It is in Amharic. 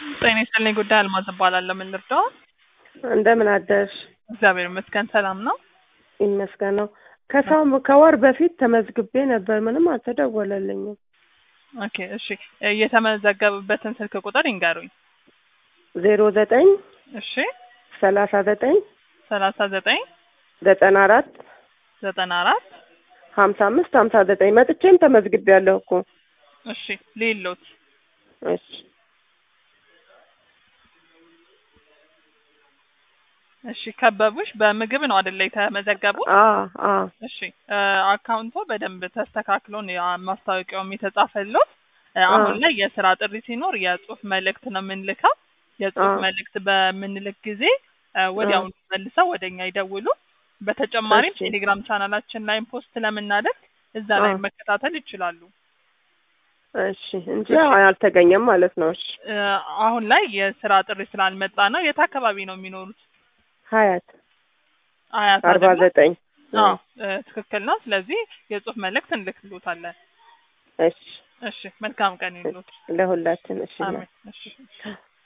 ጤና ይስጥልኝ ጉዳይ አልማዝ እባላለሁ። ምን ልርዳው? እንደምን አደርሽ? እግዚአብሔር ይመስገን ሰላም ነው። ይመስገነው። ከሰው ከወር በፊት ተመዝግቤ ነበር፣ ምንም አልተደወለልኝም። ኦኬ እሺ፣ የተመዘገቡበትን ስልክ ቁጥር ይንገሩኝ። ዜሮ ዘጠኝ እሺ፣ ሰላሳ ዘጠኝ ሰላሳ ዘጠኝ ዘጠና አራት ዘጠና አራት ሀምሳ አምስት ሀምሳ ዘጠኝ መጥቼም ተመዝግቤ ያለሁ እኮ። እሺ፣ ሌሎት እሺ እሺ፣ ከበቡሽ በምግብ ነው አይደለ የተመዘገቡት? አ አ እሺ አካውንቶ በደንብ ተስተካክሎ ነው ያ ማስታወቂያውም የተጻፈለት። አሁን ላይ የስራ ጥሪ ሲኖር የጽሁፍ መልእክት ነው የምንልከው። የጽሁፍ አ መልእክት በምንልክ ጊዜ ወዲያውኑ መልሰው ወደኛ ይደውሉ። በተጨማሪም እሺ ቴሌግራም ቻናላችን ላይም ፖስት ስለምናደርግ እዛ ላይ አ መከታተል ይችላሉ። እሺ እንጂ እሺ አልተገኘም ማለት ነው። እሺ እ አሁን ላይ የስራ ጥሪ ስላልመጣ ነው። የት አካባቢ ነው የሚኖሩት? ሀያት አያት አርባ አይደለ? ዘጠኝ አዎ እ ትክክል ነው። ስለዚህ የጽሁፍ መልእክት እንልክሎታለን። እሺ እሺ መልካም ቀን ይሉት። ለሁላችን እሺ አሜን። እሺ